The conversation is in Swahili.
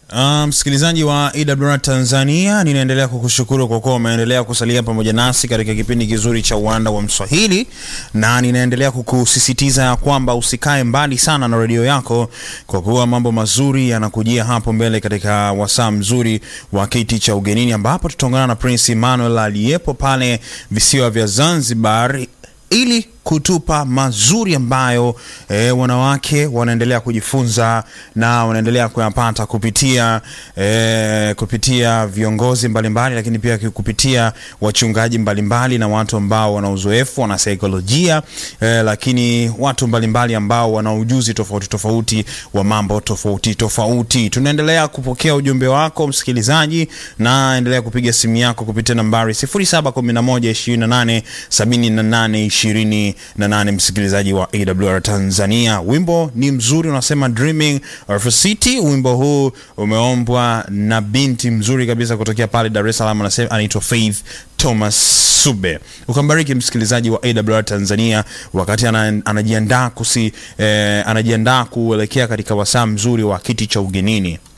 Msikilizaji um, wa EWR Tanzania, ninaendelea kukushukuru kwa kuwa umeendelea kusalia pamoja nasi katika kipindi kizuri cha uwanda wa Mswahili, na ninaendelea kukusisitiza ya kwamba usikae mbali sana na redio yako, kwa kuwa mambo mazuri yanakujia hapo mbele katika wasaa mzuri wa kiti cha ugenini, ambapo tutaungana na Prince Emmanuel aliyepo pale visiwa vya Zanzibar ili kutupa mazuri ambayo e, wanawake wanaendelea kujifunza na wanaendelea kuyapata kupitia e, kupitia viongozi mbalimbali mbali, lakini pia kupitia wachungaji mbalimbali mbali, na watu ambao wana uzoefu wana saikolojia e, lakini watu mbalimbali mbali ambao wana ujuzi tofauti tofauti wa mambo tofauti tofauti. Tunaendelea kupokea ujumbe wako msikilizaji, na endelea kupiga simu yako kupitia nambari 0711 28 78 20 na nane. Msikilizaji wa AWR Tanzania, wimbo ni mzuri unasema Dreaming of a City. Wimbo huu umeombwa na binti mzuri kabisa kutokea pale Dar es Salaam, anasema anaitwa Faith Thomas Sube. Ukambariki msikilizaji wa AWR Tanzania wakati anajiandaa kusi eh, anajiandaa kuelekea katika wasaa mzuri wa kiti cha ugenini.